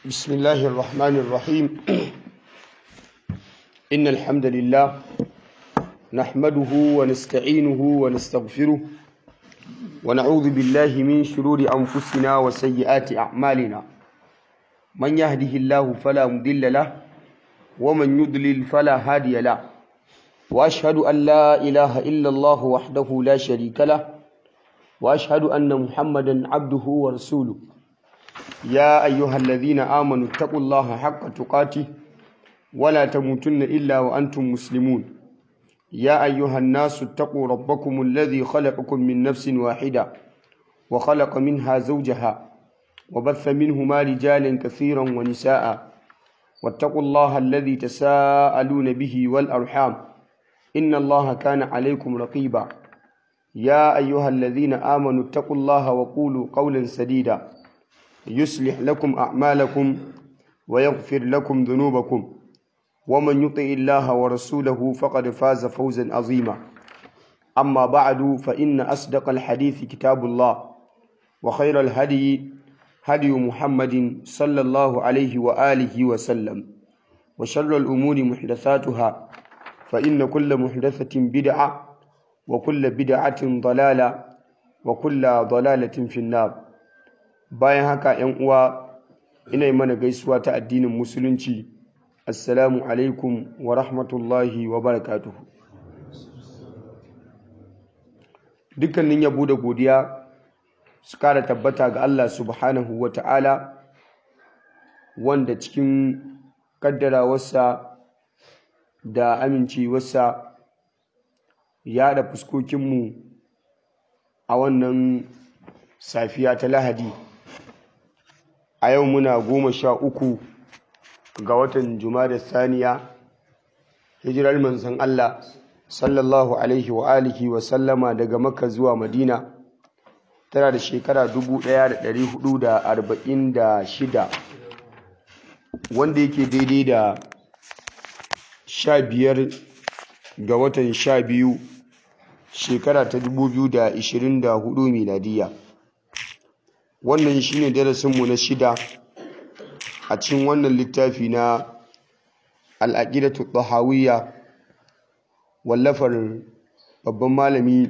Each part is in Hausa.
بسم الله الرحمن الرحيم إن الحمد لله نحمده ونستعينه ونستغفره ونعوذ بالله من شرور أنفسنا وسيئات أعمالنا من يهده الله فلا مضل له ومن يضلل فلا هادي له وأشهد أن لا إله إلا الله وحده لا شريك له وأشهد أن محمدا عبده ورسوله يا أيها الذين آمنوا اتقوا الله حق تقاته ولا تموتن إلا وأنتم مسلمون يا أيها الناس اتقوا ربكم الذي خلقكم من نفس واحدة وخلق منها زوجها وبث منهما رجالا كثيرا ونساء واتقوا الله الذي تساءلون به والأرحام إن الله كان عليكم رقيبا يا أيها الذين آمنوا اتقوا الله وقولوا قولا سديدا يصلح لكم أعمالكم ويغفر لكم ذنوبكم ومن يطع الله ورسوله فقد فاز فوزا عظيما أما بعد فإن أصدق الحديث كتاب الله وخير الهدي هدي محمد صلى الله عليه وآله وسلم وشر الأمور محدثاتها فإن كل محدثة بدعة وكل بدعة ضلالة وكل ضلالة في النار bayan haka ‘yan uwa ina mana gaisuwa ta addinin musulunci assalamu alaikum wa rahmatullahi wa barakatuhu dukkanin yabo da godiya su kara tabbata ga Allah subhanahu wa ta'ala wanda cikin kaddarawarsa da amincewarsa ya da fuskokinmu a wannan safiya ta lahadi a yau muna goma sha uku ga watan da saniya hijirar manzon Allah sallallahu alaihi wa alihi wa sallama daga makka zuwa madina tana da shekara 1446 wanda yake daidai da sha biyar ga watan sha biyu shekara ta 2024 miladiya wannan shine darasinmu na shida a cikin wannan littafi na al'aqidatu tahawiyya wallafar babban malami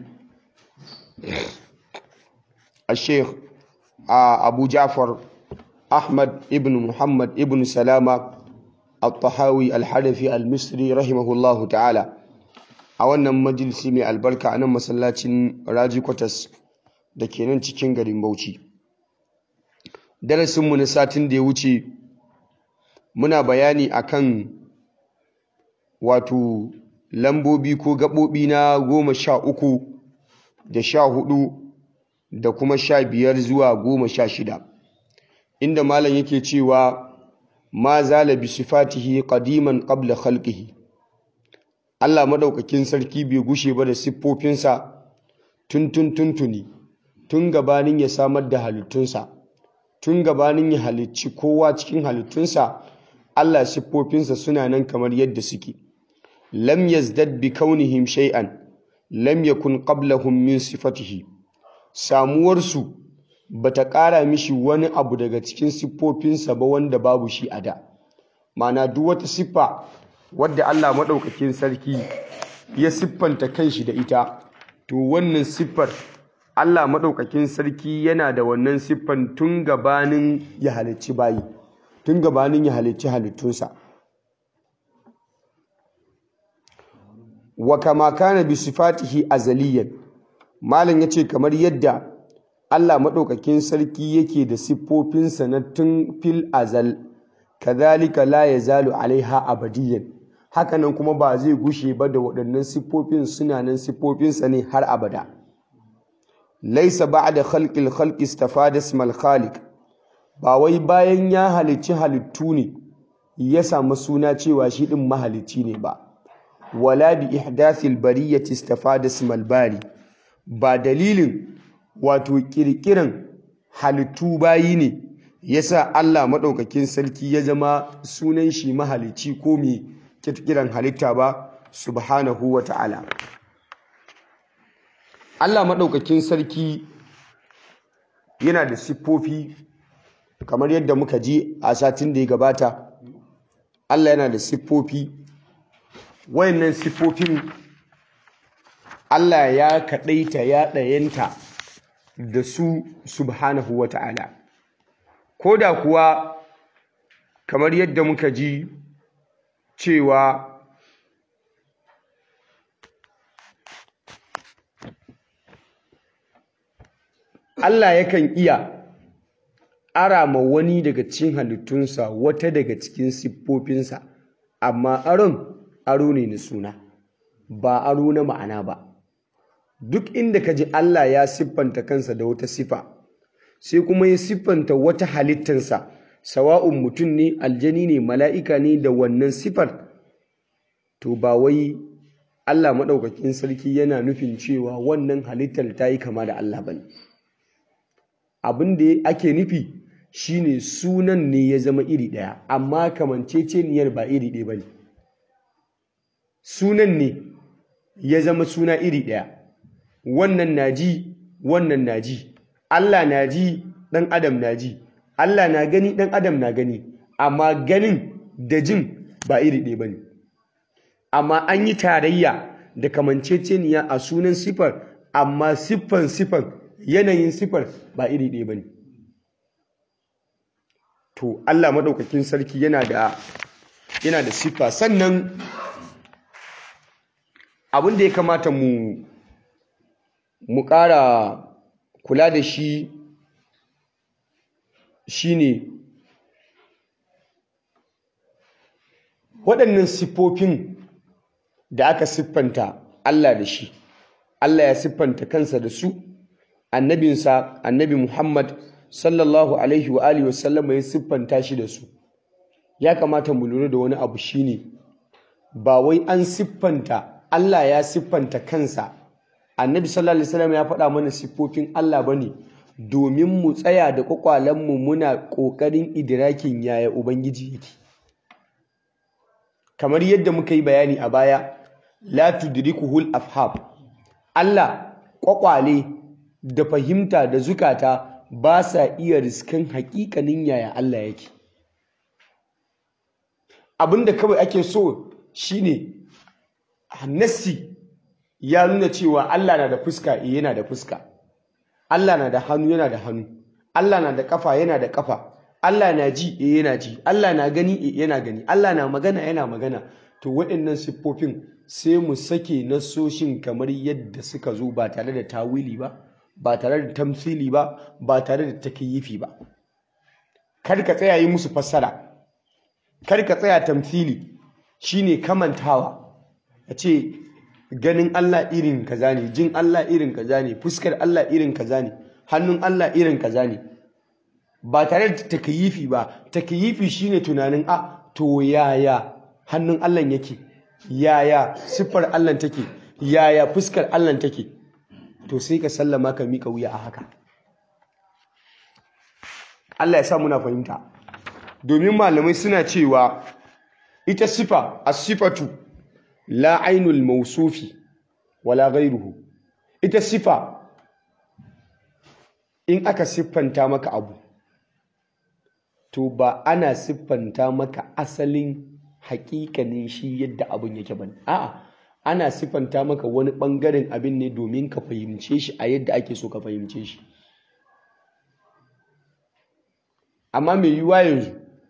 a sheikh abu ja'far ahmad ibn muhammad ibn salama al-tahawi al-hadafi al-misri rahimahullahu ta'ala a wannan majalisi mai albarka a nan masallacin raji kwatas da ke nan cikin garin bauchi darasinmu na satin da ya wuce muna bayani akan wato lambobi ko gaɓoɓi na goma sha uku da sha hudu da kuma sha biyar zuwa goma sha shida inda malam yake cewa ma zala bi sifatihi qadiman qabla khalqihi Allah madaukakin sarki bai gushe ba da siffofinsa tun tun tuntuni tun gabanin ya samar da halittunsa tun gabanin ya halicci kowa cikin halittunsa Allah siffofinsa suna nan kamar yadda suke lam yazdad bi kaunihim shay'an lam yakun qablahum min sifatihi samuwarsu bata ƙara mishi wani abu daga cikin siffofinsa ba wanda babu shi a da ma'ana duk wata siffa wadda Allah maɗaukakin sarki ya siffanta kanshi da ita to wannan siffar Allah maɗaukakin sarki yana da wannan siffan tun gabanin ya halicci bayi tun gabanin ya halicci halittunsa wa kama kana bi sifatihi azaliyan malam yace kamar yadda Allah maɗaukakin sarki yake da siffofinsa na tun fil azal kadhalika la yazalu alaiha abadiyan hakanan kuma ba zai gushe ba da waɗannan siffofin suna nan siffofinsa ne har abada laisa ba'da khalqil khalqi istafada ismal khaliq ba wai bayan ya halicci halittu ne ya samu suna cewa shi din mahalicci ne ba wala bi ihdathil bariyati istafada ismal bari ba dalilin wato kirkiran halittu bayi ne yasa Allah madaukakin sarki ya zama sunan shi mahalicci ko mai kirkiran halitta ba subhanahu wa ta'ala Allah maɗaukakin sarki yana da siffofi kamar yadda muka ji a satin da ya gabata Allah yana da siffofi wayannan siffofin Allah ya kaɗaita ya ɗayanta da su subhanahu wa ta'ala ko da kuwa kamar yadda muka ji cewa Allah yakan iya ara ma wani daga cikin halittunsa wata daga cikin siffofinsa amma aron aro ne na suna ba aro na ma'ana ba duk inda ka ji Allah ya siffanta kansa da wata siffa sai kuma ya siffanta wata halittarsa sawa'un mutum ne aljani ne mala'ika ne da wannan siffar to ba wai Allah maɗaukakin sarki yana nufin cewa wannan halittar ta yi kama da Allah ba ne abin da ake nufi shine sunan ne ya zama iri ɗaya amma kamanceceniyar ba iri ɗaya ba ne sunan ne ya zama suna iri ɗaya wannan na ji wannan na ji Allah na ji ɗan adam na ji Allah na gani ɗan adam na gani amma ganin da jin ba iri ɗaya ba ne amma an yi tarayya da kamanceceniya a sunan sifar amma siffan siffan yanayin siffar ba iri ɗaya ba ne to Allah maɗaukakin sarki yana da yana da siffa sannan abin da ya kamata mu mu ƙara kula da shi shine waɗannan siffofin da aka siffanta Allah da shi Allah ya siffanta kansa da su annabinsa annabi Muhammad sallallahu alaihi wa alihi wasallam ya siffanta shi da su ya kamata mu lura da wani abu shine ba wai an siffanta Allah ya siffanta kansa annabi sallallahu alaihi wasallam ya faɗa mana siffofin Allah bane domin mu tsaya da kwakwalenmu muna ƙoƙarin idrakin yaya ubangiji yake kamar yadda muka yi bayani a baya la tudrikuhul afham Allah kwakwale da fahimta da zukata ba sa iya riskan haƙiƙanin yaya Allah yake abinda kawai ake so shine nassi ya nuna cewa Allah na da fuska eh yana da fuska Allah na da hannu yana da hannu Allah na da kafa yana da kafa Allah na ji eh yana ji Allah na gani eh yana gani Allah na magana yana magana to waɗannan siffofin sai mu sake nasoshin kamar yadda suka zo ba tare da tawili ba ba tare da tamsili ba ba tare da takyifi ba kar ka tsaya yi musu fassara kar ka tsaya tamsili shine kamantawa a ce ganin Allah irin kaza ne jin Allah irin kaza ne fuskar Allah irin kaza ne hannun Allah irin kaza ne ba tare da takyifi ba takyifi shine tunanin a to yaya hannun Allah yake yaya siffar Allah take yaya fuskar Allah take to sai ka sallama ka mika wuya a haka Allah ya sa muna fahimta domin malamai suna cewa ita sifa as-sifatu la ainul mausufi wala ghairuhu ita sifa in aka siffanta maka abu to ba ana siffanta maka asalin hakikanin shi yadda abin yake bane a'a ana siffanta maka wani bangaren abin ne domin ka fahimce shi a yadda ake so ka fahimce shi amma mai yiwuwa yanzu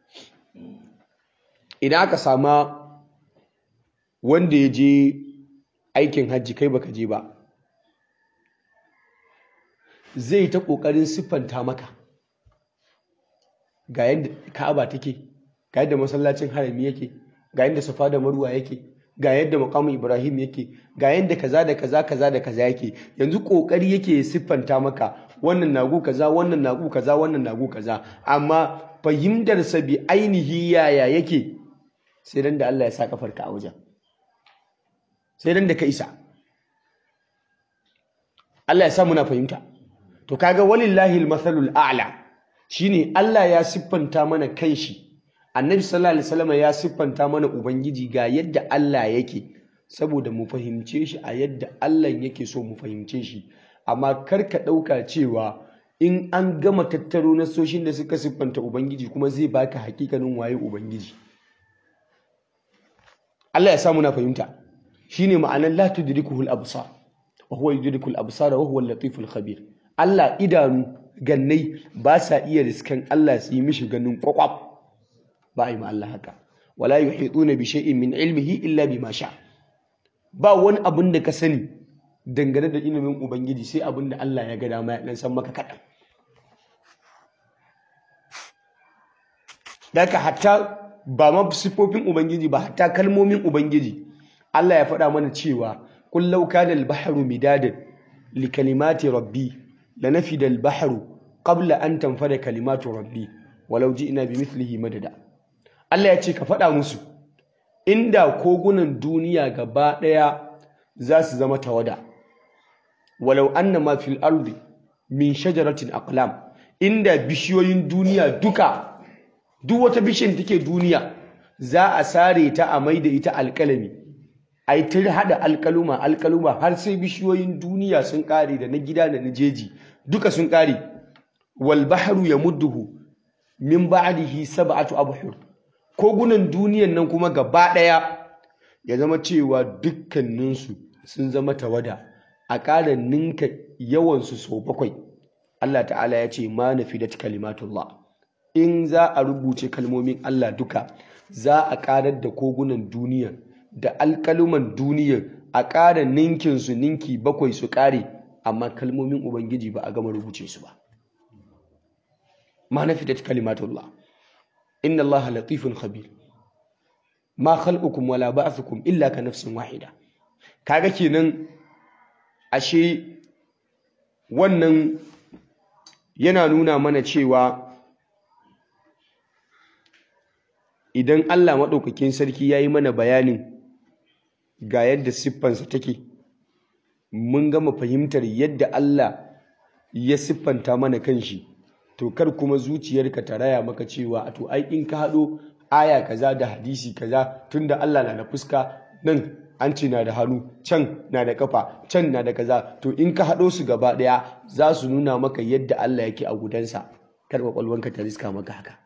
idan aka sama wanda ya je aikin hajji kai baka je ba zai ta ƙoƙarin siffanta maka ga yadda ka'aba take ga yadda masallacin harami yake ga yadda safa da marwa yake ga yadda makamu ibrahim yake ga yadda kaza da kaza kaza da kaza yake yanzu ƙoƙari yake siffanta maka wannan nagu kaza wannan nagu kaza wannan nagu kaza amma fahimtarsa bi ainihi yaya yake sai dan da Allah ya sa kafarka a wajen sai dan da ka isa Allah ya sa muna fahimta to kaga walillahi almathalul a'la shine Allah ya siffanta mana kanshi Annabi sallallahu alaihi wasallam ya siffanta mana ubangiji ga yadda Allah yake saboda mu fahimce shi a yadda Allah yake so mu fahimce shi amma kar ka dauka cewa in an gama tattaro nasoshin da suka siffanta ubangiji kuma zai baka hakikanin waye ubangiji Allah ya samu na fahimta shine ma'anar la tudrikuhul absar wa huwa yudrikul absar wa huwa al-latiful khabir Allah idanu gannai ba sa iya riskan Allah su yi mishi ganin kwakwaf ba a yi ma Allah haka wala yuhituna bi shay'in min ilmihi illa bima sha ba wani abin da ka sani dangane da ilimin ubangiji sai abin da Allah ya ga dama ya dan san maka kaɗan daga hatta ba ma siffofin ubangiji ba hatta kalmomin ubangiji Allah ya faɗa mana cewa qul law kana al-bahru midadan li kalimati rabbi lanafida al-bahru qabla an tanfada kalimatu rabbi walau ji'na bimithlihi madada Allah ya ce ka faɗa musu inda kogunan duniya gaba ɗaya za su zama tawada walau anna ma fil ardi min shajaratin aqlam inda bishiyoyin duniya duka duk wata bishiyar take duniya za a sare ta a maida ita alƙalami ai ta hada alƙaluma alƙaluma har sai bishiyoyin duniya sun ƙare da na gida da na jeji duka sun ƙare wal bahru yamudduhu min ba'dihi sab'atu abhur kogunan duniyan nan kuma gaba ɗaya ya zama cewa dukkaninsu sun zama tawada a ƙara ninka yawansu sau bakwai Allah ta'ala ya ce ma nafidat kalimatullah in za a rubuce kalmomin Allah duka za a ƙarar da kogunan duniya da alƙaluman duniya a ƙara ninkinsu ninki bakwai su ƙare amma kalmomin Ubangiji ba a gama rubuce su ba ma nafidat kalimatullah inna allaha latifun khabir ma khalqukum wala ba'thukum illa ka nafsin wahida kaga kenan ashe wannan yana nuna mana cewa idan Allah maɗaukakin sarki ya yi mana bayanin ga yadda siffansa take mun gama fahimtar yadda Allah ya siffanta mana kanshi to kar kuma zuciyarka ta raya maka cewa a to ai in ka haɗo aya kaza da hadisi kaza tunda Allah na da fuska nan an ce na da hannu can na da kafa can na da kaza to in ka haɗo su gaba ɗaya za su nuna maka yadda Allah yake a gudansa kar kwakwalwanka ta riska maka haka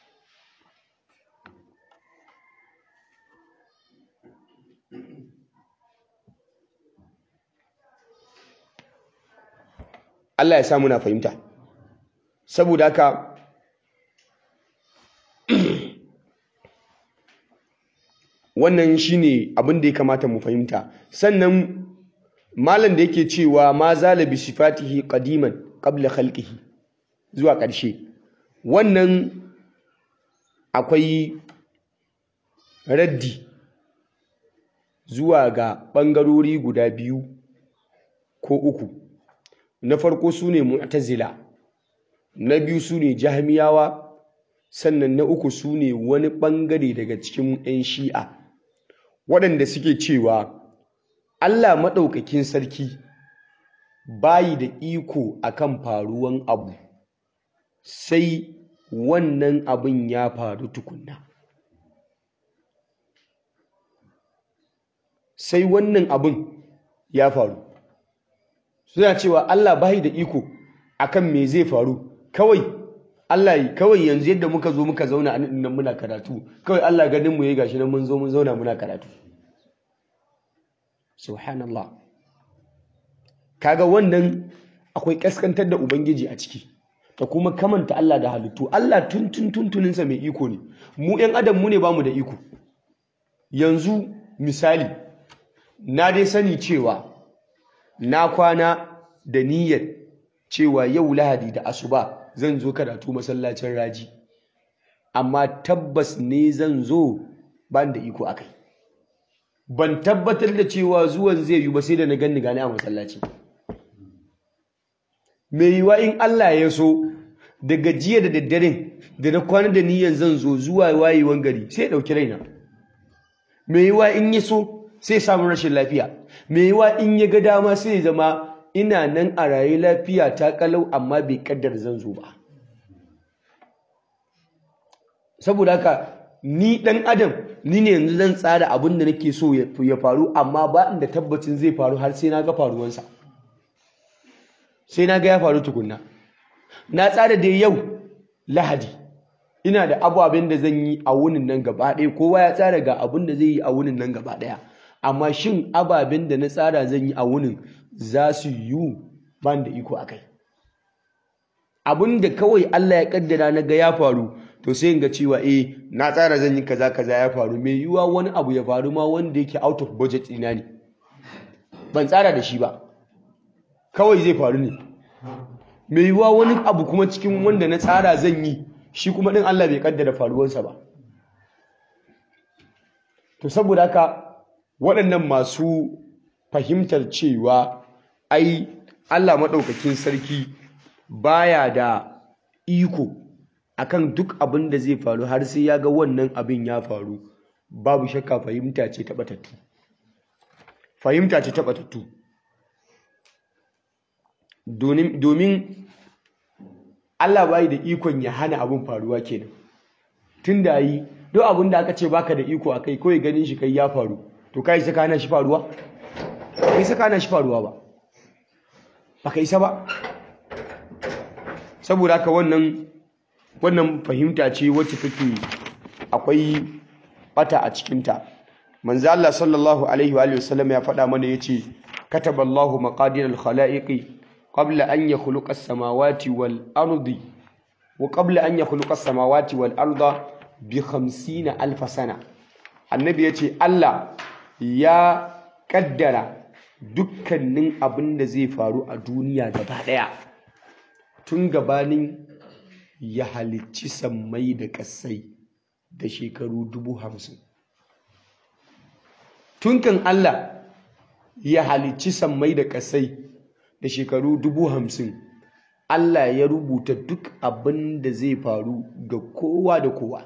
Allah ya sa muna fahimta saboda haka wannan shine abin da ya kamata mu fahimta sannan malam da yake cewa ma zala bi sifatihi qadiman qabla khalqihi zuwa ƙarshe wannan akwai raddi zuwa ga ɓangarori guda biyu ko uku na farko su ne mu'tazila na biyu su ne jahmiyawa sannan na uku su ne wani ɓangare daga cikin 'yan shi'a waɗanda suke cewa Allah maɗaukakin sarki bayi da iko akan faruwan abu sai wannan abin ya faru tukunna sai wannan abin ya faru suna cewa Allah bayi da iko akan me zai faru kawai Allah kawai yanzu yadda muka zo muka zauna a nan muna karatu kawai Allah ganin mu yayi gashi nan mun zo mun zauna muna karatu subhanallah kaga wannan akwai kaskantar da ubangiji a ciki da kuma kamanta Allah da halittu Allah tuntun tuntuninsa mai iko ne mu ɗan adam mu ne bamu da iko yanzu misali na dai sani cewa na kwana da niyyar cewa yau lahadi da asuba zan zo karatu masallacin raji amma tabbas ne zan zo ban da iko akai ban tabbatar da cewa zuwan zai yi ba sai da na ganni gane a masallaci mai yiwa in Allah ya so daga jiya da daddaren da na kwana da niyyar zan zo zuwa wayewan gari sai ya ɗauki raina mai yiwa in ya so sai samun rashin lafiya mai yiwa in ya ga dama sai ya zama ina nan a raye lafiya ta kalau amma bai kaddar zan zo ba saboda haka ni dan adam ni ne yanzu zan tsara abin da nake so ya faru amma ba inda tabbacin zai faru har sai na ga faruwansa sai na ga ya faru tukunna na tsara da yau lahadi ina da ababen da zan yi a wunin nan gaba ɗaya kowa ya tsara ga abin da zai yi a wunin nan gaba ɗaya amma shin ababen da na tsara zan yi a wunin za su yiwu ban da iko a kai abin da kawai Allah ya kaddara na ga ya faru to sai in ga cewa eh na tsara zan yi kaza kaza ya faru mai yiwuwa wani abu ya faru ma wanda yake out of budget ina ne ban tsara da shi ba kawai zai faru ne mai yiwuwa wani abu kuma cikin wanda na tsara zan yi shi kuma din Allah bai kaddara faruwarsa ba to saboda haka waɗannan masu fahimtar cewa ai Allah maɗaukakin sarki baya da iko akan duk abin da zai faru har sai ya ga wannan abin ya faru babu shakka fahimta ce ta batattu fahimta ce ta batattu domin Allah bai da ikon ya hana abin faruwa kenan tun da yi duk abin da aka ce baka da iko akai kawai ganin shi kai ya faru to kai saka hana shi faruwa kai saka hana shi faruwa ba baka isa ba saboda haka wannan wannan fahimta ce wacce take akwai bata a cikinta manzo Allah sallallahu alaihi wa alihi wasallam ya faɗa mana yace kataballahu maqadir al-khalaiqi qabla an yakhluqa as-samawati wal ardi wa qabla an yakhluqa as-samawati wal arda bi 50 alf sana annabi yace Allah ya kaddara dukkanin abin da zai faru a duniya gaba daya tun gabanin ya halicci sammai da ƙasai da shekaru dubu hamsin tun kan Allah ya halicci sammai da ƙasai da shekaru dubu hamsin Allah ya rubuta duk abin da zai faru ga kowa da kowa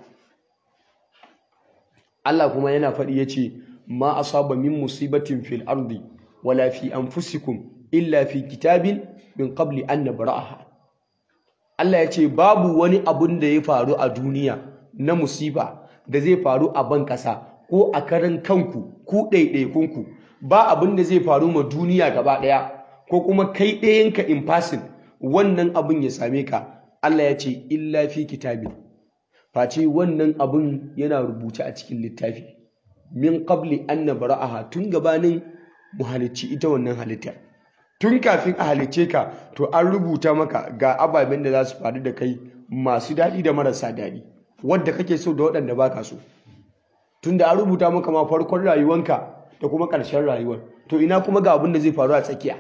Allah kuma yana faɗi ya ce ma asaba min musibatin fil ardi wala fi anfusikum illa fi kitabin min qabli an nabra'aha Allah ya ce babu wani abun da ya faru a duniya na musiba da zai faru a ban ƙasa ko a karan kanku ku ɗaiɗaikunku ba abin da zai faru ma duniya gaba ɗaya ko kuma kai ɗayanka in fasin wannan abin ya same ka Allah ya ce illa fi kitabin face wannan abin yana rubuce a cikin littafi min qabli an nabra'aha tun gabanin mu halicci ita wannan halittar tun kafin a halicce ka to an rubuta maka ga ababen da za su faru da kai masu daɗi da marasa daɗi wadda kake so da waɗanda baka so tun da an rubuta maka ma farkon rayuwanka da kuma ƙarshen rayuwar to ina kuma ga abin da zai faru a tsakiya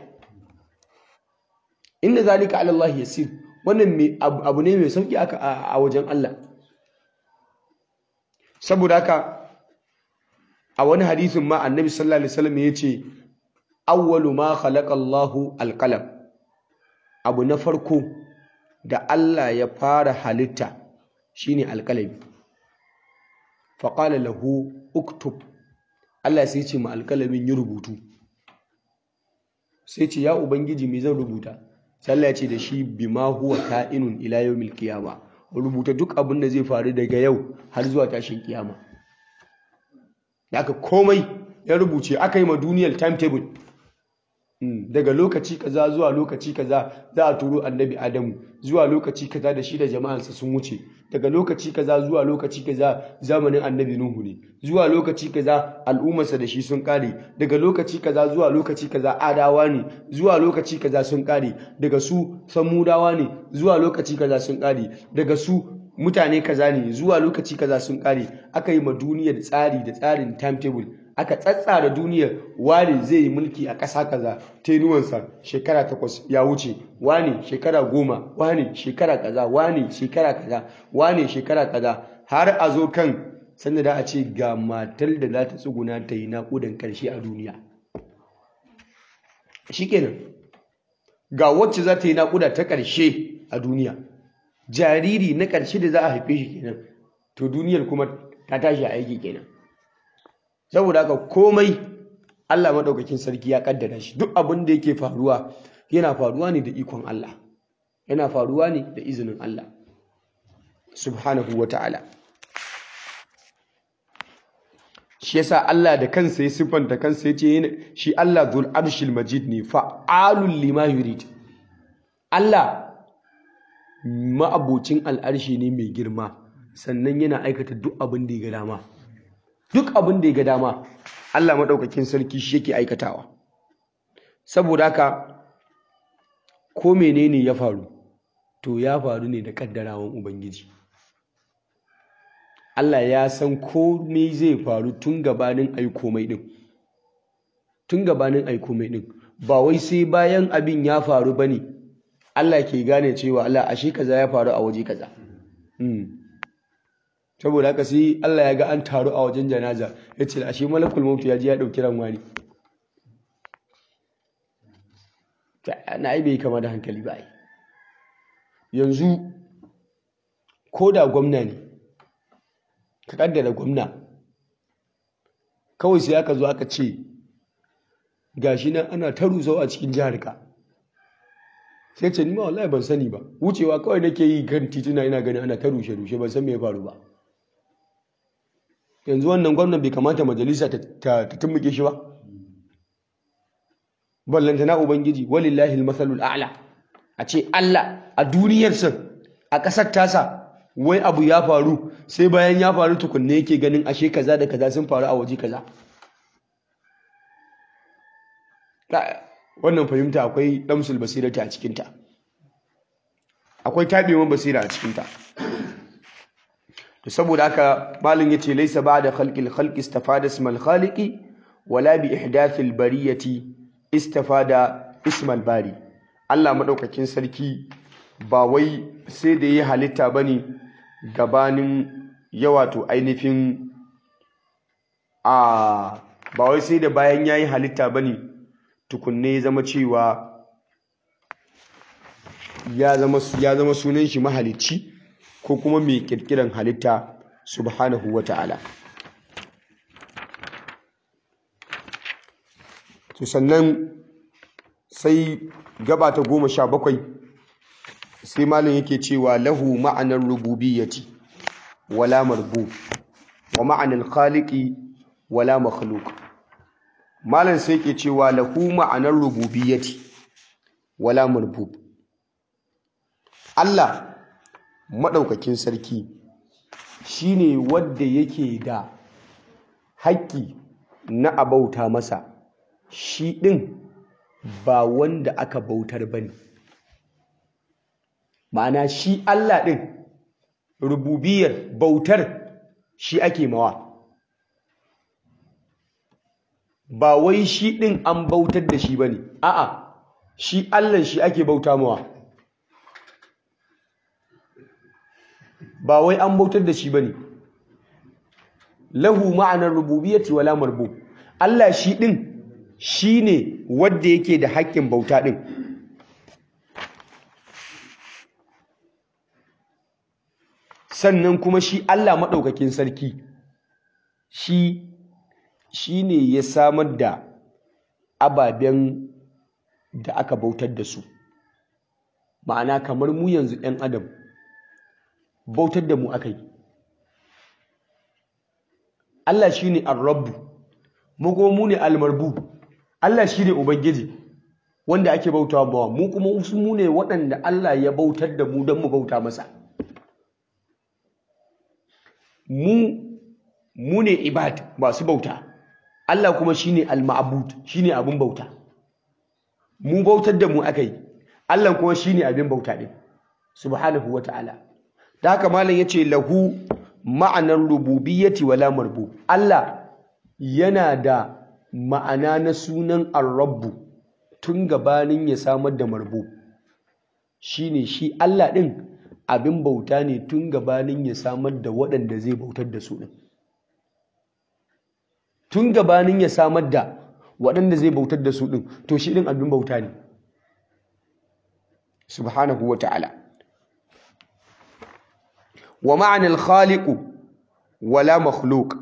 inda zalika ala Allah yasir wannan abu ne mai sauki aka a wajen Allah saboda haka a wani hadisin ma annabi sallallahu alaihi wasallam ya ce awwalu ma khalaqa Allahu alqalam abu na farko da Allah ya fara halitta shine alqalami fa qala lahu uktub Allah sai ce ma alqalamin yi rubutu sai ce ya ubangiji me zan rubuta sai Allah ya ce da shi bima huwa ka'inun ila yawmil qiyama rubuta duk abin da zai faru daga yau har zuwa tashin kiyama aka komai ya rubuce aka yi ma duniyar timetable daga lokaci kaza zuwa lokaci kaza za a turo annabi adamu zuwa lokaci kaza da shi da jama'ansa sun wuce daga lokaci kaza zuwa lokaci kaza zamanin annabi nuhu ne zuwa lokaci kaza al'ummarsa da shi sun kare daga lokaci kaza zuwa lokaci kaza adawa ne zuwa lokaci kaza sun kare daga su samudawa ne zuwa lokaci kaza sun kare daga su mutane kaza ne zuwa lokaci kaza sun kare aka yi ma duniyar tsari da tsarin timetable aka tsatsara duniyar wani zai yi mulki a ƙasa kaza tenuwansa shekara takwas ya wuce wani shekara goma wani shekara kaza wani shekara kaza wani shekara kaza har a zo kan sanda da a ce ga matar da za ta tsuguna ta yi naƙudan ƙarshe a duniya shikenan ga wacce za ta yi naƙuda ta ƙarshe a duniya jariri na ƙarshe da za a haife shi kenan to duniyar kuma ta tashi a aiki kenan saboda haka komai Allah maɗaukakin sarki ya ƙaddara shi duk abin da yake faruwa yana faruwa ne da ikon Allah yana faruwa ne da izinin Allah subhanahu wa ta'ala shi yasa Allah da kansa ya siffanta kansa ya ce shi Allah zul arshil majid ne fa'alul lima yurid Allah ma'abocin al'arshi ne mai girma sannan yana aikata duk abin da ya ga dama duk abin da ya ga dama Allah maɗaukakin sarki shi yake aikatawa saboda haka ko menene ya faru to ya faru ne da kaddarawan ubangiji Allah ya san komai zai faru tun gabanin ai komai din tun gabanin ai komai din ba wai sai bayan abin ya faru bane Allah ke gane cewa Allah ashe kaza ya faru a waje kaza saboda haka sai Allah ya ga an taru a wajen janaza ya ce ashe malakul mautu ya ji ya ɗauki ran wani na ai bai kama da hankali ba yanzu ko da gwamna ne ka kaddara gwamna kawai sai aka zo aka ce gashi nan ana ta rusau a cikin jihar ka sai ce ni ma wallahi ban sani ba wucewa kawai nake yi kan tituna ina gani ana ta rushe rushe ban san me ya faru ba yanzu wannan gwamnan bai kamata majalisa ta tumbuke shi ba ballantana ubangiji walillahi almasalul a'la a ce Allah a duniyarsa a ƙasar tasa wai abu ya faru sai bayan ya faru tukunne yake ganin ashe kaza da kaza sun faru a waje kaza wannan fahimta akwai damsul basirata a cikinta akwai tabewan basira a cikinta to saboda haka malin yace laysa ba'da khalqil khalqi istafada ismal khaliqi wala bi ihdathil bariyati istafada ismal bari Allah madaukakin sarki ba wai sai da yi halitta bane gabanin yawato ainihin a ba wai sai da bayan yayi halitta bane tukunne ya zama cewa ya zama ya zama sunan shi mahalicci ko kuma mai kirkiran halitta subhanahu wata'ala to sannan sai gaba ta goma sha bakwai sai malin yake cewa lahu ma'anar rububiyyati wala marbu wa ma'anar khaliqi wala makhluq malin sai yake cewa lahu ma'anar rububiyyati wala marbu Allah maɗaukakin sarki shine wadda yake da haƙƙi na abauta masa shi ɗin ba wanda aka bautar ba ne ma'ana shi Allah ɗin rububiyar bautar shi ake mawa ba wai shi ɗin an bautar da shi ba ne a'a shi Allah shi ake bauta mawa ba wai an bautar da shi ba ne lahu ma'anar rububiyyati wala marbu Allah shi ɗin shi ne wadda yake da haƙƙin bauta ɗin sannan kuma shi Allah maɗaukakin sarki shi shi ne ya samar da ababen da aka bautar da su ma'ana kamar mu yanzu ɗan adam bautar da mu aka yi Allah shi ne al-rabbu mu kuma mu ne al-marbu Allah shi ne ubangiji wanda ake bautawa bawa mu kuma wasu mu ne waɗanda Allah ya bautar da mu don mu bauta masa mu mu ne ibad masu bauta Allah kuma shi ne al-ma'bud shi ne abin bauta mu bautar da mu aka yi Allah kuma shi ne abin bauta ɗin subhanahu wa ta'ala da haka malam ya ce lahu ma'anar rububiyyati wala marbu Allah yana da ma'ana na sunan ar-rabbu tun gabanin ya samar da marbu shine shi Allah ɗin abin bauta ne tun gabanin ya samar da waɗanda zai bautar da su ɗin tun gabanin ya samar da waɗanda zai bautar da su ɗin to shi ɗin abin bauta ne subhanahu wa ta'ala wa ma'anar khaliqu wala makhluk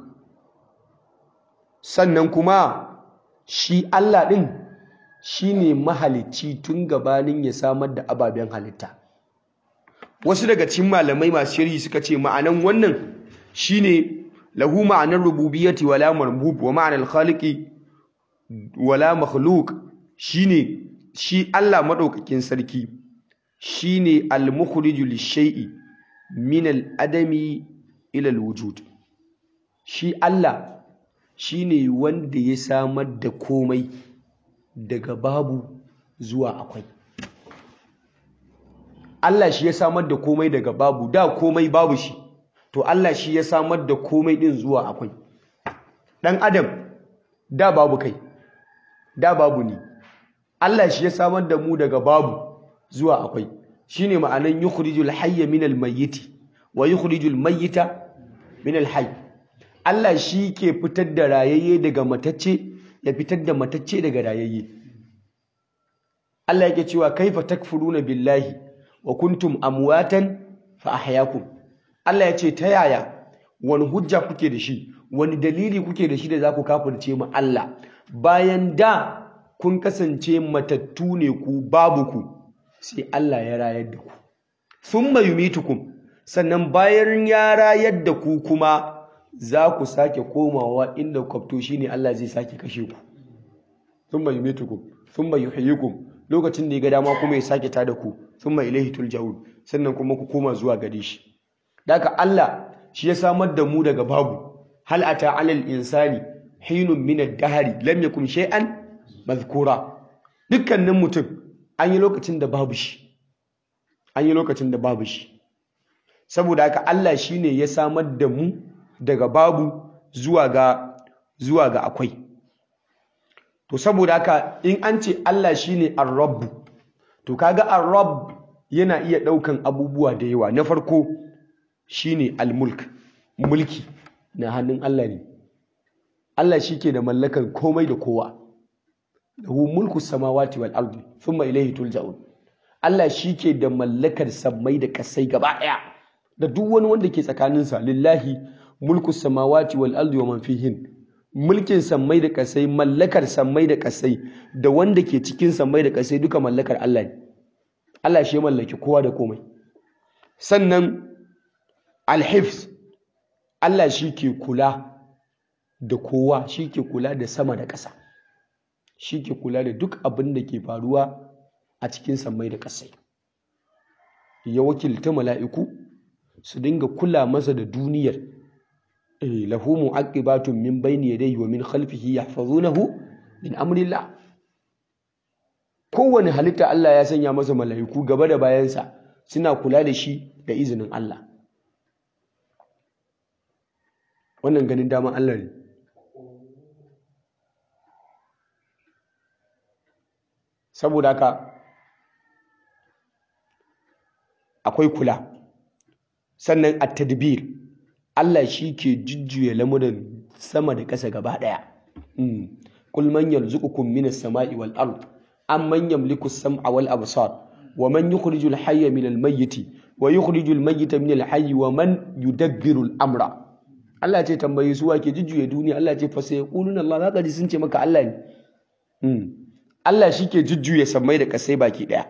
sannan kuma shi Allah ɗin shi ne mahalicci tun gabanin ya samar da ababen halitta wasu daga cikin malamai masu shirhi suka ce ma'anan wannan shine lahu ma'anar rububiyyati wala marbub wa ma'anar khaliqi wala makhluk shine shi Allah madaukakin sarki shine al-mukhriju lish-shay'i min al-adami ila al-wujud shi Allah shine wanda ya samar da komai daga babu zuwa akwai Allah shi ya samar da komai daga babu da komai babu shi to Allah shi ya samar da komai din zuwa akwai dan adam da babu kai da babu ni Allah shi ya samar da mu daga babu zuwa akwai shine ma'anan yukhrijul hayya minal mayyiti wa yukhrijul mayyita minal hayy Allah shi ke fitar da rayayye daga matacce ya fitar da matacce daga rayayye Allah yake cewa kaifa takfuruna billahi wa kuntum amwatan fa ahyaakum Allah ya ce ta yaya wani hujja kuke da shi wani dalili kuke da shi da za ku kafirce mu Allah bayan da kun kasance matattu ne ku babu ku sai Allah ya rayar da ku thumma yumitukum sannan bayan ya rayar da ku kuma za ku sake komawa inda kwafto shine Allah zai sake kashe ku thumma yumitukum thumma yuhyikum lokacin da ya ga dama kuma ya sake tada ku thumma ilaihi turja'un sannan kuma ku koma zuwa gare shi daga Allah shi ya samar da mu daga babu hal ata alal insani hinun min ad-dahri lam yakun shay'an mazkura dukkanin mutum an yi lokacin da babu shi an yi lokacin da babu shi saboda haka Allah shine ya samar da mu daga babu zuwa ga zuwa ga akwai to saboda haka in an ce Allah shine ar-rabb to kaga ar-rabb yana iya daukan abubuwa da yawa na farko shine al-mulk mulki na hannun Allah ne Allah shike da mallakar komai da kowa lahu mulku samawati wal ardi thumma ilayhi tulja'un Allah shike da mallakar sammai da kasai gaba daya da duk wani wanda ke tsakaninsa lillahi mulku samawati wal ardi wa man fihin mulkin sammai da kasai mallakar sammai da kasai da wanda ke cikin sammai da kasai duka mallakar Allah ne Allah shi ya mallaki kowa da komai sannan alhifz Allah shi ke kula da kowa shi ke kula da sama da ƙasa shi ke kula da duk abin da ke faruwa a cikin sammai da ƙasai ya wakilta mala'iku su dinga kula masa da duniyar lahu mu'aqibatun min bayni yadayhi wa min khalfihi yahfazunahu min amrillah kowane halitta Allah ya sanya masa mala'iku gaba da bayansa suna kula da shi da izinin Allah wannan ganin daman Allah ne saboda haka akwai kula sannan a tadbir Allah shi ke jujjuya lamuran sama da ƙasa gaba ɗaya kul man yarzuqukum minas sama'i wal ard amman yamliku as-sam'a wal absar wa man yukhrijul hayya minal mayyiti wa yukhrijul mayyita minal hayyi wa man yudabbiru al-amra Allah ce tambayi su ke jujjuya duniya Allah ce fa sai quluna Allah zaka ji sun ce maka Allah ne Allah shi ke jujjuya sammai da kasai baki ɗaya.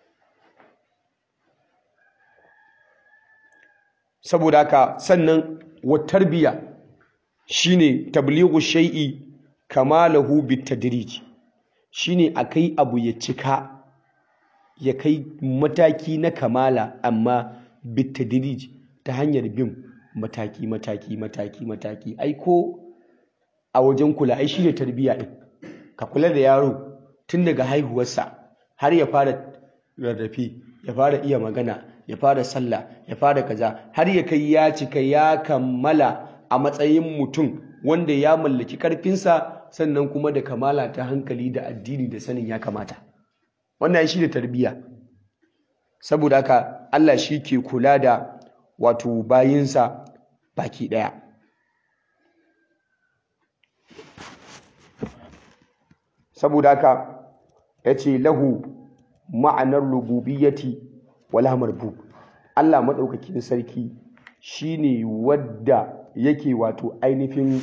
Saboda haka sannan wa tarbiya shine tablighu shay'i kamalahu bitadrij shine akai abu ya cika ya kai mataki na kamala amma bitadrij ta hanyar bin mataki mataki mataki mataki ai ko a wajen kula ai shine tarbiya din ka kula da yaro tun daga haihuwarsa har ya fara rarrafe ya fara iya magana ya fara sallah ya fara kaza har ya kai ya cika ya kammala a matsayin mutum wanda ya mallaki karfinsa sannan kuma da kamala ta hankali da addini da sanin ya kamata wannan shi da tarbiyya saboda haka Allah shi ke kula da wato bayinsa baki ɗaya saboda haka ya ce lahu ma'anar rububiyyati wala marbub Allah maɗaukakin sarki shine wadda yake wato ainihin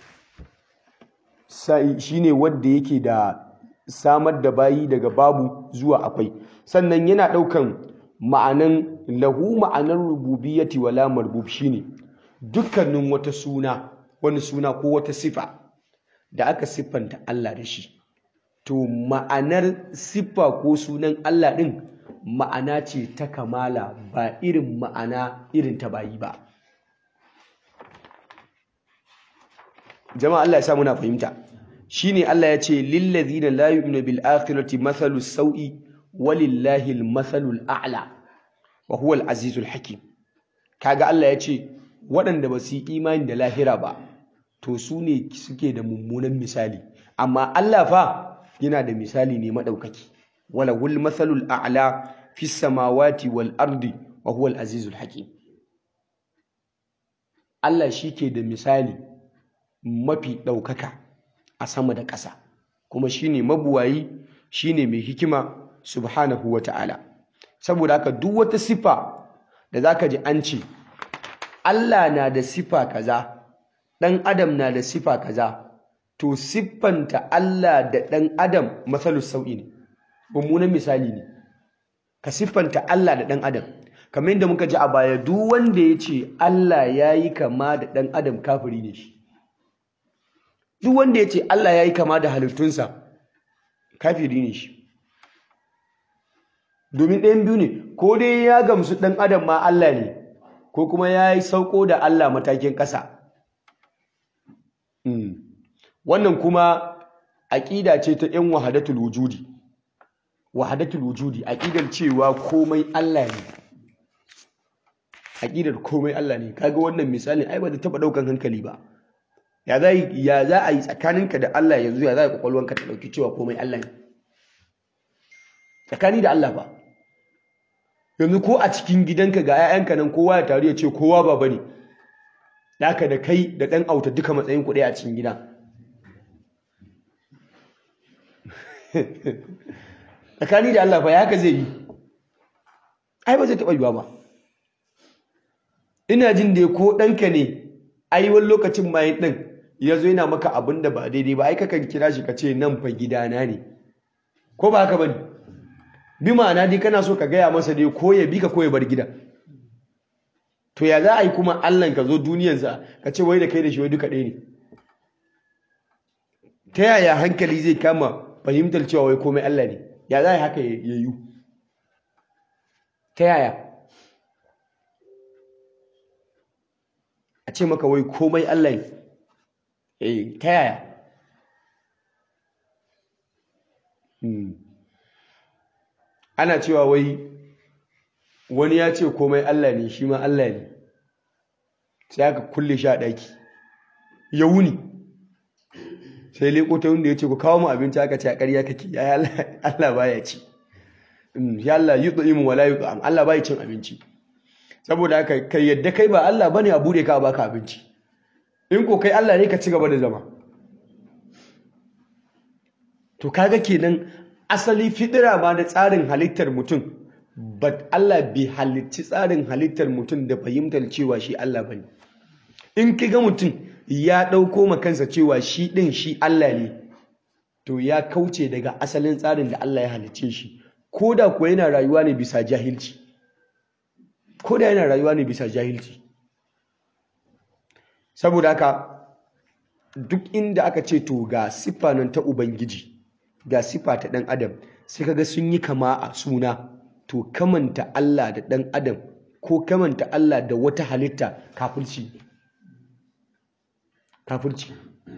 shine wadda yake da samar da bayi daga babu zuwa akwai sannan yana ɗaukan ma'anan lahu ma'anar rububiyyati wala marbub shine dukkanin wata suna wani suna ko wata sifa da aka siffanta Allah da shi to ma'anar siffa ko sunan Allah ɗin ma'ana ce ta kamala ba irin ma'ana irin ta bayi ba jama'a Allah ya sa muna fahimta shine Allah ya ce lillazina la yu'minu bil akhirati mathalu sau'i walillahi al mathalul a'la wa huwa al azizul hakim kaga Allah ya ce waɗanda ba su yi imani da lahira ba to su ne suke da mummunan misali amma Allah fa yana da misali ne madaukaki wala wul mathalul a'la fi samawati wal ardi wa huwa al azizul hakim Allah shi ke da misali mafi ɗaukaka a sama da ƙasa kuma shine mabuwayi shine mai hikima subhanahu wa ta'ala saboda haka duk wata sifa da zaka ji an ce Allah na da sifa kaza ɗan adam na da sifa kaza to siffanta Allah da ɗan adam matsalus sau'i ne mummunan misali ne ka siffanta Allah da ɗan adam kamar yadda muka ji a baya duk wanda ya ce Allah ya yi kama da ɗan adam kafiri ne shi duk wanda ya ce Allah ya yi kama da halittunsa kafiri ne shi domin ɗayan biyu ne ko dai ya gamsu ɗan adam ma Allah ne ko kuma ya yi sauko da Allah matakin ƙasa wannan kuma aƙida ce ta ‘yan wahadatul wujudi wahadatul wujudi aƙidar cewa komai Allah ne aƙidar komai Allah ne kaga wannan misali ai ba da taɓa ɗaukan hankali ba ya za ya za a yi tsakaninka da Allah yanzu ya za a kwakwalwanka ta ɗauki cewa komai Allah ne tsakani da Allah ba yanzu ko a cikin gidanka ga 'ya'yanka nan kowa ya taru ya ce kowa ba bane Daka da kai da ɗan auta duka matsayin kuɗi a cikin gida tsakani da Allah fa ya haka zai yi ai ba zai taɓa yiwa ba ina jin da ko ɗanka ne ai wani lokacin ma ɗin ya zo yana maka abin da ba daidai ba ai kakan kira shi ka ce nan fa gidana ne ko ba haka ba ne bi ma'ana dai kana so ka gaya masa dai ko ya bi ka ko ya bar gida to ya za a yi kuma allah ka zo duniyansa ka ce wai da kai da shi wai duka ɗaya ne ta yaya hankali zai kama fahimtar cewa wai komai allah ne ya za a yi haka ya yi ta yaya a ce maka wai komai Allah ne eh ta yaya ana cewa wai wani ya ce komai Allah ne shi ma Allah ne sai aka kulle shi a ɗaki ya wuni sai leko ta wanda ya ce ku kawo mu abinci aka ce a ƙarya kake ya Allah baya ci ya Allah yi tsu'imu wala yi tsu'am Allah baya cin abinci saboda haka kai yadda kai ba Allah bane a bude ka a baka abinci in ko kai Allah ne ka ci gaba da zama to kaga kenan asali fidira ma da tsarin halittar mutum but Allah bai halicci tsarin halittar mutum da fahimtar cewa shi Allah bane in kiga mutum ya dauko ma kansa cewa shi din shi Allah ne to ya kauce daga asalin tsarin da Allah ya halicce shi koda kuwa yana rayuwa ne bisa jahilci ko da yana rayuwa ne bisa jahilci saboda haka duk inda aka ce to ga siffa nan ta ubangiji ga siffa ta ɗan adam sai kaga sun yi kama a suna to kamanta Allah da ɗan adam ko kamanta Allah da wata halitta kafirci kafirci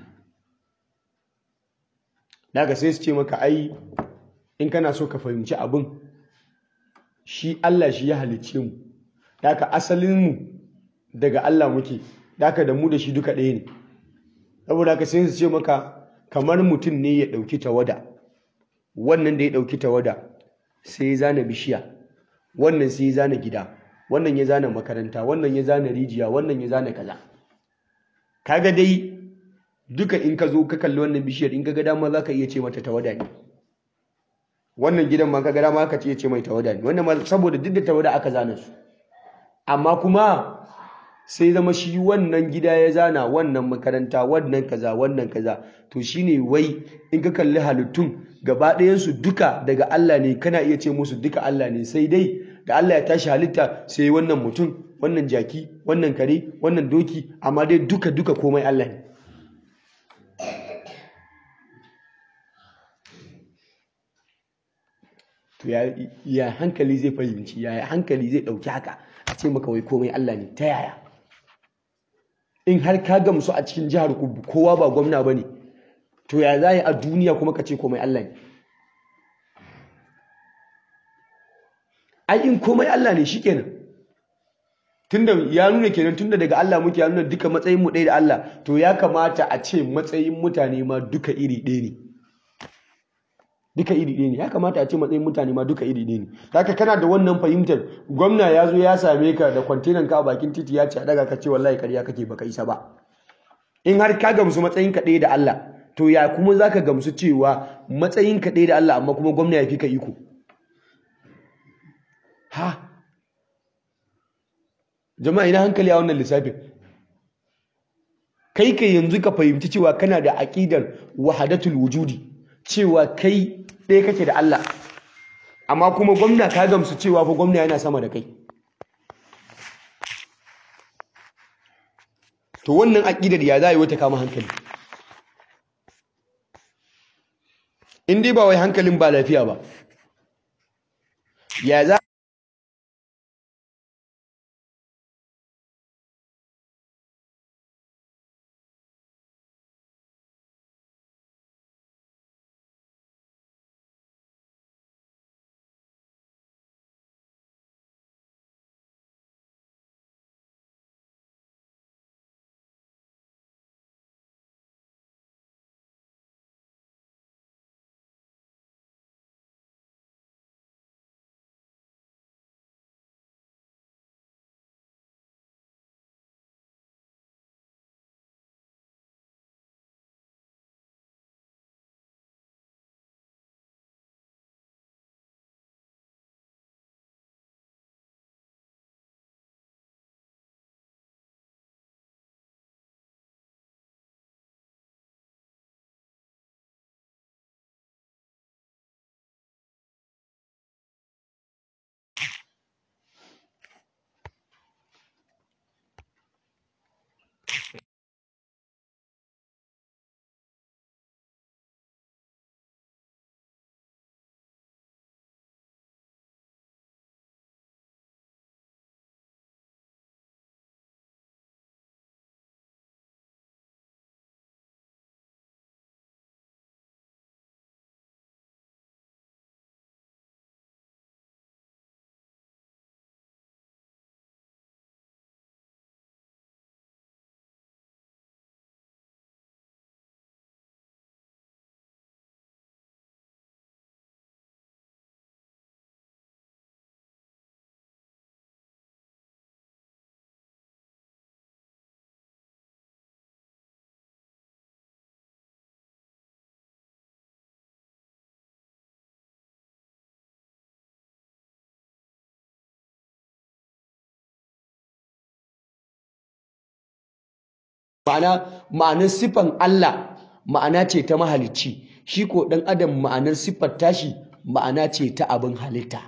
daga sai su ce maka ai in kana so ka fahimci abin shi Allah shi ya halicce mu Daka asalinmu daga Allah muke, daka da mu da shi duka ɗaya ne. Saboda haka sai su ce maka kamar mutum ne ya ɗauki tawada, wannan da ya ɗauki tawada sai ya zana bishiya, wannan sai ya zana gida, wannan ya zana makaranta, wannan ya zana rijiya, wannan ya zana kaza. Kaga dai duka in ka zo ka kalli wannan bishiyar in ka ga dama za ka iya ce mata tawada ne. Wannan gidan ma ka ga dama ka ce mai tawada ne, wannan ma saboda duk da tawada aka zana su. amma kuma sai zama shi wannan gida ya zana wannan makaranta wannan kaza wannan kaza to shine wai in ka kalli halittun gaba ɗayansu duka daga Allah ne kana iya ce musu duka Allah ne sai dai da Allah ya tashi halitta sai wannan mutum wannan jaki wannan kare wannan doki amma dai duka duka komai Allah ne to ya hankali zai fahimci ya hankali zai ɗauki haka a ce maka wai komai Allah ne ta yaya in har ka gamsu a cikin jihar ku kowa ba gwamna ba ne to ya za a duniya kuma ka ce komai Allah ne ai in komai Allah ne shikenan tunda ya nuna kenan tunda daga Allah muke ya nuna duka matsayin mu ɗaya da Allah to ya kamata a ce matsayin mutane ma duka iri ɗaya ne duka iri ɗaya ne ya kamata a ce matsayin mutane ma duka iri ɗaya ne haka kana da wannan fahimtar gwamna ya zo ya same ka da kwantenan ka a bakin titi ya ce a daga ka ce wallahi ƙarya kake baka isa ba in har ka gamsu matsayin ka ɗaya da Allah to ya kuma zaka gamsu cewa matsayin ka ɗaya da Allah amma kuma gwamna ya fi ka iko ha jama'a ina hankali a wannan lissafin kai ka yanzu ka fahimci cewa kana da aƙidar wahadatul wujudi cewa kai ɗaya kake da Allah amma kuma gwamna ka gamsu cewa fa gwamna yana sama da kai to wannan aƙidar ya za a yi wata kama hankali in dai ba wai hankalin ba lafiya ba ya za ma'ana ma'anar siffan Allah ma'ana ce ta mahalicci shi ko ɗan adam ma'anar siffar tashi ma'ana ce ta abin halitta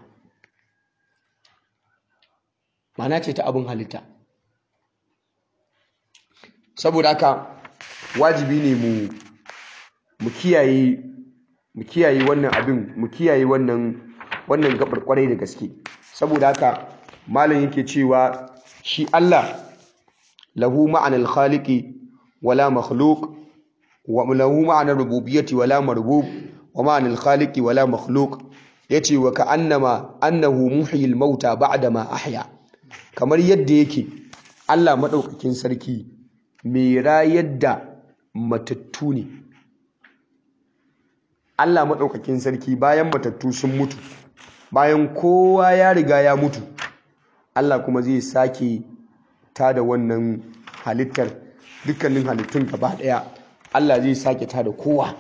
ma'ana ce ta abin halitta saboda haka wajibi ne mu mu kiyaye mu kiyaye wannan abin mu kiyaye wannan wannan gabar kwarai da gaske saboda haka malam yake cewa shi Allah lahu ma'anar khaliqi wala makhluq wa lahu ma'anar rububiyyati wala marbub wa ma'anar khaliqi wala makhluq yace wa ka'annama annahu muhyil mauta ba'da ma ahya kamar yadda yake Allah madaukakin sarki mai rayar da matattu ne Allah madaukakin sarki bayan matattu sun mutu bayan kowa ya riga ya mutu Allah kuma zai sake tada wannan halittar dukkanin halittun gaba daya Allah zai sake tada kowa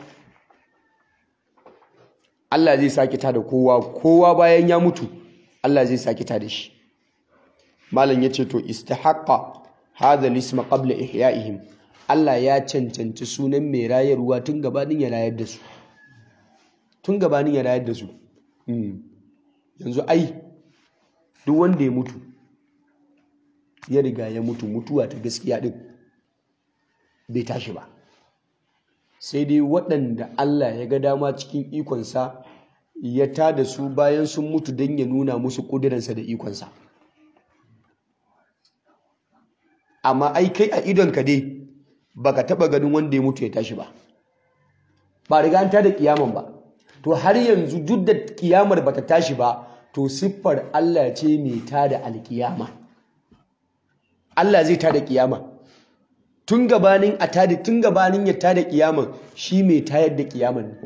Allah zai sake tada kowa kowa bayan ya mutu Allah zai sake tada shi malam yace to istihaqqa hadha al-ism qabla ihya'ihim Allah ya cancanci sunan mai rayarwa tun gabanin ya rayar da su tun gabanin ya rayar da su yanzu ai duk wanda ya mutu ya riga ya mutu mutuwa ta gaskiya din bai tashi ba sai dai waɗanda Allah ya ga dama cikin ikonsa ya tada su bayan sun mutu don ya nuna musu ƙudurinsa da ikonsa amma ai kai a idonka dai baka taba ganin wanda ya mutu ya tashi ba ba riga an tada kiyaman ba to har yanzu duk da kiyamar bata tashi ba to siffar Allah ce mai tada alkiyama Allah zai tada kiyama tun gabanin a tada tun gabanin ya tada kiyaman shi mai tayar da kiyaman ne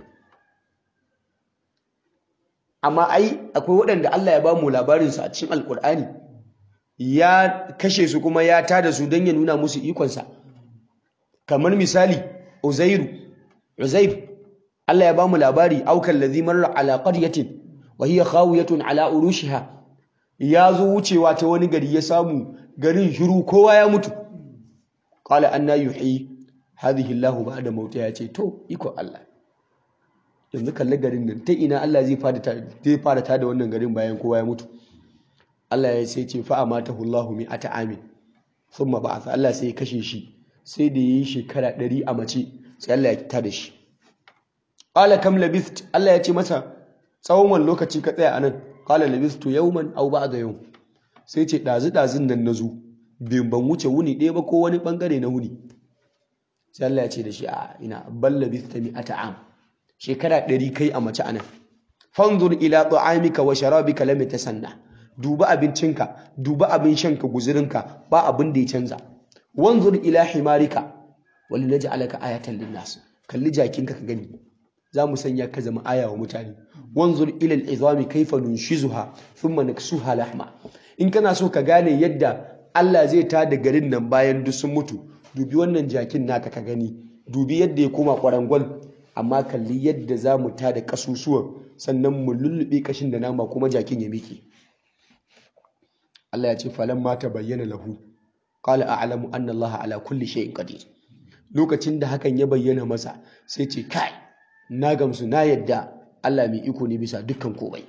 amma ai akwai waɗanda Allah ya ba mu labarinsu a cikin alkur'ani ya kashe su kuma ya tada su don ya nuna musu ikonsa kamar misali uzairu uzair Allah ya ba mu labari aukan ladhi marra ala qaryatin wa hiya khawiyatun ala urushiha ya zo wucewa ta wani gari ya samu garin shiru kowa ya mutu qala anna yuhyi hadhihi Allahu ba'da mauta ya ce to iko Allah yanzu kalli garin nan ta ina Allah zai fara zai fara tada wannan garin bayan kowa ya mutu Allah ya sai ce fa amatahu Allahu mi'ata amin thumma ba'atha Allah sai ya kashe shi sai da yi shekara ɗari a mace sai Allah ya tada shi qala kam labist Allah ya ce masa tsawon wani lokaci ka tsaya anan qala labistu yawman aw ba'da yawm sai ce dazu dazun nan nazo bin ban wuce wuni ɗaya ba ko wani bangare na wuni sai Allah ya ce da shi a ina bal labista mi'ata am shekara ɗari kai a mace anan fanzur ila ta'amika wa sharabika lam tasanna duba abincinka duba abin shanka guzurinka ba abin da ya canza wanzur ila himarika wali naj'alaka ayatan linnas kalli jakinka ka gani za mu sanya ka zama aya wa mutane wanzur ila al'izami kaifa nunshizuha thumma naksuha lahma in kana so ka gane yadda Allah zai ta da garin nan bayan duk sun mutu dubi wannan jakin naka ka gani dubi yadda ya koma kwarangwal amma kalli yadda za mu ta da kasusuwan sannan mu lullube kashin da nama kuma jakin ya miƙe Allah ya ce falan ma ta bayyana lahu qala a'lamu anna Allah ala kulli shay'in qadir lokacin da hakan ya bayyana masa sai ce kai na gamsu na yadda Allah mai iko ne bisa dukkan komai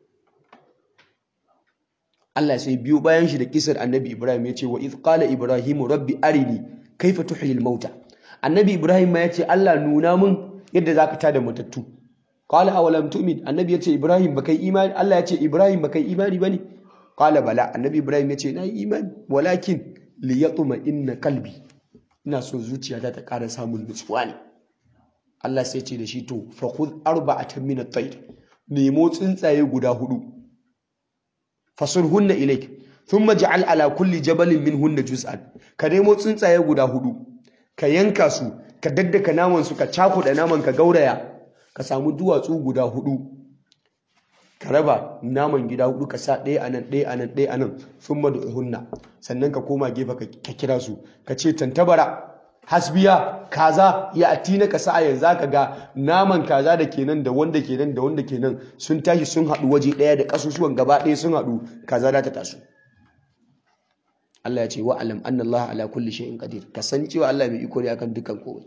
Allah sai biyo bayan shi da kisar annabi Ibrahim ya ce wa iz qala ibrahimu rabbi arini kaifa tuhyil mauta annabi Ibrahim ma ya ce Allah nuna mun yadda zaka tada matattu qala awalam tu'min annabi ya ce Ibrahim bakai imani Allah ya ce Ibrahim bakai imani bane qala bala annabi Ibrahim ya ce na yi imani walakin liyatma inna qalbi ina so zuciyata ta ƙara samun nutsuwa ne Allah sai ce da shi to fa khudh arba'atan min at-tayr nemo tsuntsaye guda hudu fasurhunna ilayk thumma ja'al ala kulli jabalin minhunna juz'an ka nemo tsuntsaye guda hudu ka yanka su ka daddaka naman su ka cakuda naman ka gauraya ka samu duwatsu guda hudu ka raba naman gida hudu ka sa ɗaya anan ɗaya anan ɗaya anan thumma du'hunna sannan ka koma gefe ka kira su ka ce tantabara hasbiya kaza ya atina ka sa yanzu ka ga naman kaza da kenan da wanda kenan da wanda kenan sun tashi sun haɗu waje ɗaya da ƙasusuwan gaba ɗaya sun haɗu kaza za ta taso Allah ya ce wa alam anna Allah ala kulli shay'in qadir ka san cewa Allah mai iko ne akan dukkan komai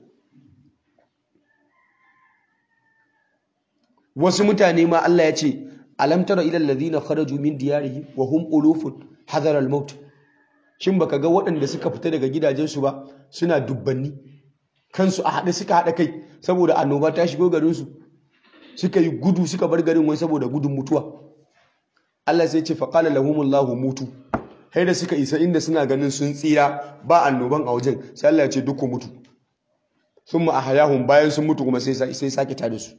wasu mutane ma Allah ya ce alam tara ila alladhina kharaju min diyarihim wa hum ulufun hadara al-maut shin baka ga waɗanda suka fita daga gidajensu ba suna dubbanni kansu a haɗe suka haɗa kai saboda annoba ta shigo garinsu suka yi gudu suka bar garin wai saboda gudun mutuwa Allah sai ce faqala lahumullahu mutu hai da suka isa inda suna ganin sun tsira ba annoban a wajen sai Allah ya ce duk ku mutu thumma ahyahum bayan sun mutu kuma sai sai sake tada su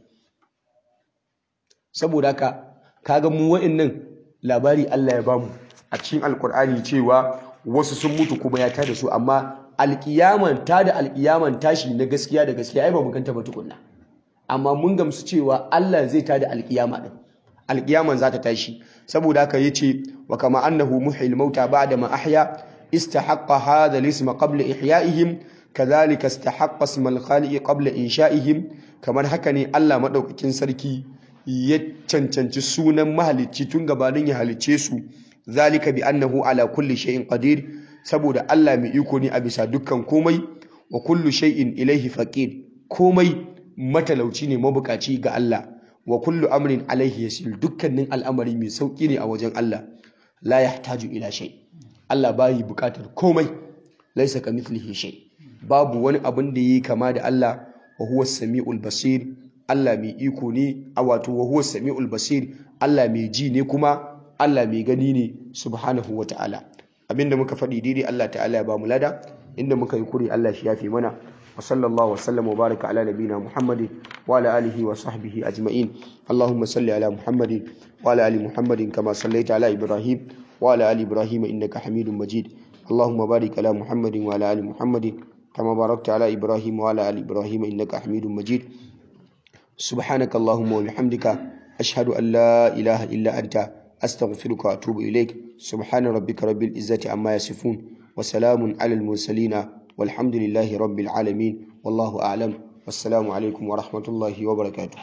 saboda haka kaga mu wa'annan labari Allah ya bamu a cikin alkur'ani cewa wasu sun mutu kuma ya tada su amma alkiyaman ta da alkiyaman tashi na gaskiya da gaskiya ai ba mu ganta ba tukunna amma mun gamsu cewa Allah zai ta da alkiyama din alkiyaman za ta tashi saboda haka yace wa kama annahu muhyil mauta ba'da ma ahya istahaqqa hadha al-isma qabla ihya'ihim kadhalika istahaqqa isma al-khaliq qabla insha'ihim kamar haka ne Allah madaukakin sarki ya cancanci sunan mahalicci tun gabanin ya halicce su zalika bi annahu ala kulli shay'in qadir saboda Allah mai iko ne a bisa dukkan komai wa kullu shay'in ilaihi faqir komai matalauci ne mabukaci ga Allah wa kullu amrin alaihi yasil dukkanin al'amari mai sauki ne a wajen Allah la yahtaju ila shay Allah bayi bukatar komai laisa kamithlihi shay babu wani abin da yi kama da Allah wa huwa samiul basir Allah mai iko ne a wato wa huwa samiul basir Allah mai ji ne kuma Allah mai gani ne subhanahu wata'ala abinda muka faɗi daidai Allah ta'ala ya ba mu lada inda muka yi kuri Allah shi yafe mana wa sallallahu wa sallam wa baraka ala nabina Muhammadin wa ala alihi wa sahbihi ajma'in Allahumma salli ala Muhammadin wa ala ali Muhammadin kama sallaita ala Ibrahim wa ala ali Ibrahim innaka Hamidum Majid Allahumma barik ala Muhammadin wa ala ali Muhammadin kama barakta ala Ibrahim wa ala ali Ibrahim innaka Hamidum Majid سبحانك اللهم وبحمدك أشهد أن لا إله إلا أنت أستغفرك وأتوب إليك سبحان ربك رب العزة عما يصفون وسلام على المرسلين والحمد لله رب العالمين والله أعلم والسلام عليكم ورحمة الله وبركاته